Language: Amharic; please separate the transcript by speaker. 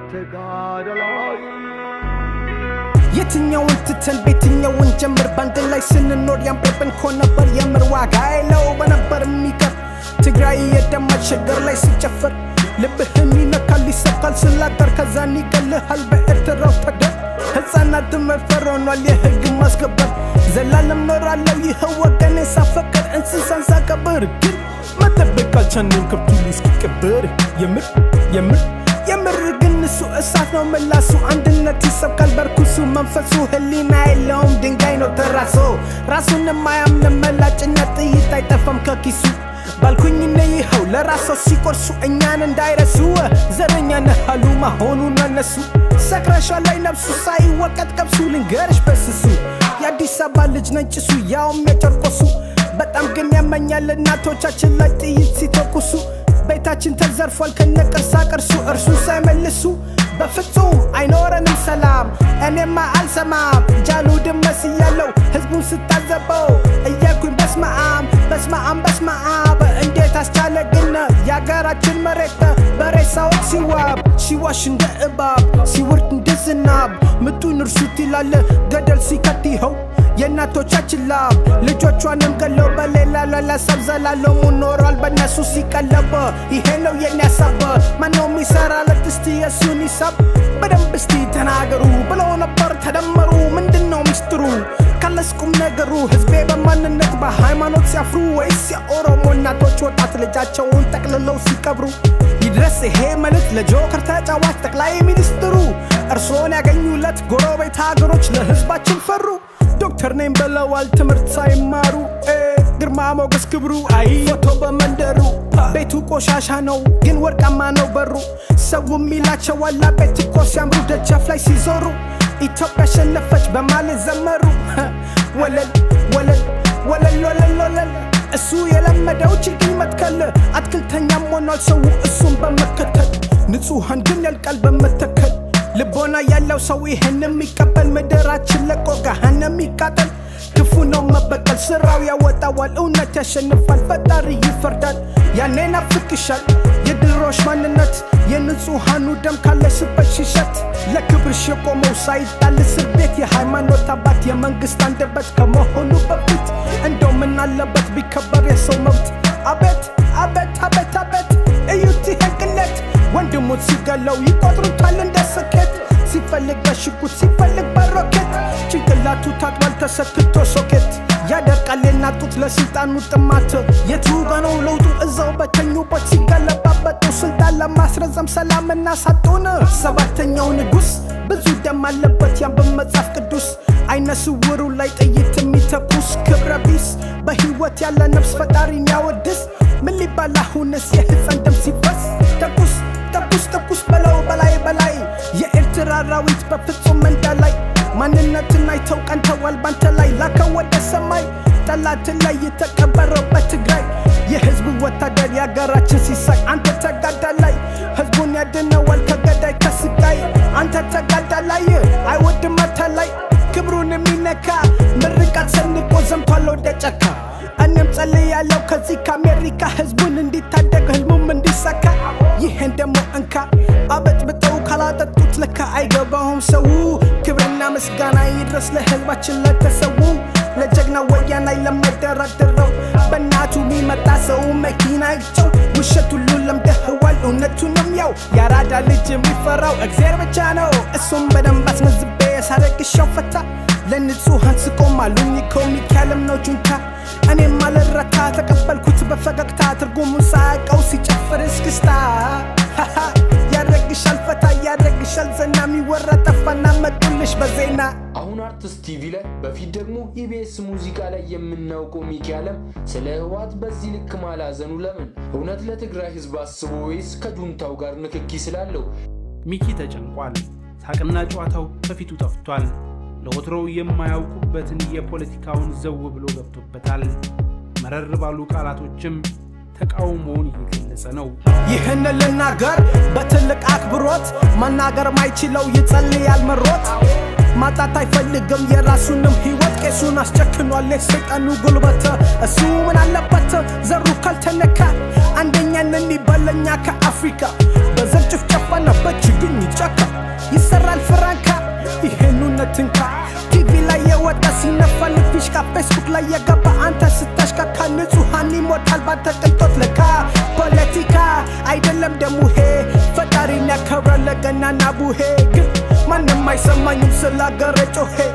Speaker 1: ተጋደላይ
Speaker 2: የትኛውን ትተን ቤትኛውን ጀምር ባንድ ላይ ስንኖር ያምርብን ኮ ነበር የምር ዋጋ የለው በነበር የሚቀር ትግራይ የደማች ሸገር ላይ ሲጨፍር ልብህን ይነካል ይሰካል ስላጠር ከዛን ይገልሃል በኤርትራው ተገር ሕፃናት መድፈር ሆኗል የህግ ማስከበር ዘላለም ኖራለው ይኸው ወገኔ ሳፈቅር እንስሳን ሳቀብር ግን መጠበቅ አልቻንም ከብቱ እስኪቀበር የምር የምር የምር ግን እሱ እሳት ነው ምላሱ አንድነት ይሰብካል በርኩሱ መንፈሱ ህሊና የለውም ድንጋይ ነው ተራሶ ራሱን የማያምን መላጭነት ጥይት አይጠፋም ከኪሱ ባልኩኝ እነ ይኸው ለራሰው ሲቆርሱ እኛን እንዳይረሱ ዘረኛ ነሃሉ መሆኑን እነሱ ሰክረሻ ላይ ነብሱ ሳይወቀጥ ቀብሱ ልንገርሽ በስሱ የአዲስ አበባ ልጅ ነጭሱ ያውም የጨርቆሱ በጣም ግን ያመኛል እናቶቻችን ላይ ጥይት ሲተኩሱ ቤታችን ተዘርፏል ከነ ቅርሳ ቅርሱ እርሱን ሳይመልሱ በፍጹም አይኖረንም ሰላም እኔማ አልሰማም ጃሉ ድመስ እያለው ህዝቡን ስታዘበው እያልኩኝ በስመአም በስመአም በስመአብ እንዴት አስቻለ ግን የሀገራችን መሬት በሬሳዎች ሲዋብ ሲዋሽ እንደ እባብ ሲወርድ እንደ ዝናብ ምጡን እርሱት ይላል ገደል ሲከት ይኸው የእናቶቻችን ላብ ልጆቿንም ገለው በሌላ ለለሰብ ዘላለሙ ኖሯል በእነሱ ሲቀለበ ይሄ ነው የኔ ሀሳብ ማነው የሚሰራለት እስቲ የእሱን ሂሳብ በደንብ እስቲ ተናገሩ ብለው ነበር ተደመሩ ምንድን ነው ሚስጥሩ ካለስ ቁም ነገሩ ህዝቤ በማንነት በሃይማኖት ሲያፍሩ ወይስ የኦሮሞ እናቶች ወጣት ልጃቸውን ጠቅልለው ሲቀብሩ ይድረስ ይሄ መልእክት ለጆከር ተጫዋች ጠቅላይ ሚኒስትሩ እርሶን ያገኙለት ጎረቤት ሀገሮች ለህዝባችን ፈሩ ዶክተር ነኝ ብለዋል ትምህርት ሳይማሩ እ ግርማ ሞገስ ክብሩ አይ ፎቶ በመንደሩ ቤቱ ቆሻሻ ነው ግን ወርቃማ ነው በሩ ሰው የሚላቸው ዋላ ቤት እኮ ሲያምሩ ደጃፍ ላይ ሲዞሩ ኢትዮጵያ አሸነፈች በማለት ዘመሩ ወለል ወለል ወለል ወለል ወለል እሱ የለመደው ችግኝ መትከል አትክልተኛም ሆኗል ሰው እሱን በመከተል ንጹሐን ግን ያልቃል በመተከል ልቦና ያለው ሰው ይህን የሚቀበል ምድራችን ለቆ ገሃነም ይቃጠል ክፉ ነው መበቀል ስራው ያወጣዋል እውነት ያሸንፋል ፈጣሪ ይፈርዳል ያኔ ናፍቅሻል የድሮሽ ማንነት የንጹሐኑ ደም ካለሽበት ሽሸት ለክብርሽ የቆመው ሳይጣል እስር ቤት የሃይማኖት አባት የመንግስት አንደበት ከመሆኑ በፊት እንደው ምን አለበት ቢከበር የሰው መብት አቤት አቤት አቤት አቤት እዩት ይህን ቅሌት ወንድሙን ሲገለው ይቆጥሩታል እንደ ስኬት ሲፈልግ በሽጉጥ ሲፈልግ በሮኬት ጭንቅላቱ ታጥቧል ተሰክቶ ሶኬት ያደርቃል የናጡት ለስልጣኑ ጥማት የቱ ጋ ነው ለውጡ እዛው በተኙበት ሲገለባበጡ ስልጣን ለማስረዘም ሰላምና ሳጡን ሰባተኛው ንጉስ ብዙ ደም አለበት ያን በመጽሐፍ ቅዱስ አይነ ስውሩ ላይ ጥይት የሚተኩስ ክብረ ቢስ በህይወት ያለ ነፍስ ፈጣሪን ያወድስ ምን ሊባል አሁንስ የህፃን ደም ሲፈስ ተኩስ ተኩስ ተኩስ በለው በላይ በላይ የኤርትራ አራዊት በፍጹም መንዳ ላይ ማንነትን አይተው ቀንተዋል ባንተ ላይ ላከው ወደ ሰማይ ጠላትን ላይ የተቀበረው በትግራይ የህዝቡ ወታደር የሀገራችን ሲሳይ አንተ ተጋዳላይ ህዝቡን ያድነዋል ከገዳይ ከስቃይ አንተ ተጋዳላይ አይወድም አታላይ ክብሩን የሚነካ ምርቃት ሰንቆ ዘምቷል ወደ ጫካ እኔም ጸልያለሁ ከዚህ ከአሜሪካ ህዝቡን እንዲታደግ ህልሙም እንዲሳካ ይሄን ደግሞ እንካ አበጥብጠው ካላጠጡት ለካ አይገባውም ሰው ክብርና ምስጋና ይድረስ ለህዝባችን ለተሰዉ ለጀግና ወያናይ ለማይደራደረው በእናቱ የሚመጣ ሰው መኪና ይጨው ውሸት ሁሉ ለምደህዋል እውነቱንም ያው የአራዳ ልጅ የሚፈራው እግዜር ብቻ ነው እሱም በደንብ አስመዝቤ ያሳረግሻው ፈታ ለንጹሐን ስቆም አሉኝ ኮሚክ ያለም ነው ጁንታ እኔም አልረታ ተቀበልኩት በፈገግታ ትርጉሙን ሳያውቀው ሲጨፍር እስክስታ ያረግሻል ፈታ ያረግሻል ዘና የሚወራ ጠፋና መጡልሽ በዜና
Speaker 3: አሁን አርቲስት ቲቪ ላይ በፊት ደግሞ ኢቢኤስ ሙዚቃ ላይ የምናውቀው ሚኪ አለም ስለ ህወሓት በዚህ ልክ ማላዘኑ ለምን? እውነት ለትግራይ ህዝብ አስቦ ወይስ ከጁንታው ጋር ንክኪ ስላለው?
Speaker 4: ሚኪ ተጨንቋል። ሳቅና ጨዋታው ከፊቱ ጠፍቷል። ለወትሮው የማያውቁበትን የፖለቲካውን ዘው ብሎ ገብቶበታል። መረር ባሉ ቃላቶችም ተቃውሞውን እየገለጸ ነው።
Speaker 2: ይህን ልናገር በትልቅ አክብሮት መናገር ማይችለው ይጸልያል መሮት ማጣት አይፈልግም የራሱንም ህይወት ቄሱን አስጨክኗል የሰይጣኑ ጉልበት እሱ ምን አለበት ዘሩ ካልተነካ አንደኛን የሚበለኛ ከአፍሪካ በዘር ጭፍጨፋና በችግኝ ጫካ ይሰራል ፍራንካ ይሄን እውነትንካ ቲቪ ላይ የወጣ ሲነፋል ፊሽካ ፌስቡክ ላይ የገባ አንተ ስታሽካካ ንጹሐን ይሞታል ባንተ ቅንጦት ለካ ፖለቲካ አይደለም ደሙሄ ፈጣሪን ያከብራል ለገናና ቡሄ ግን ማንም አይሰማኝም ስላገረ ጮሄ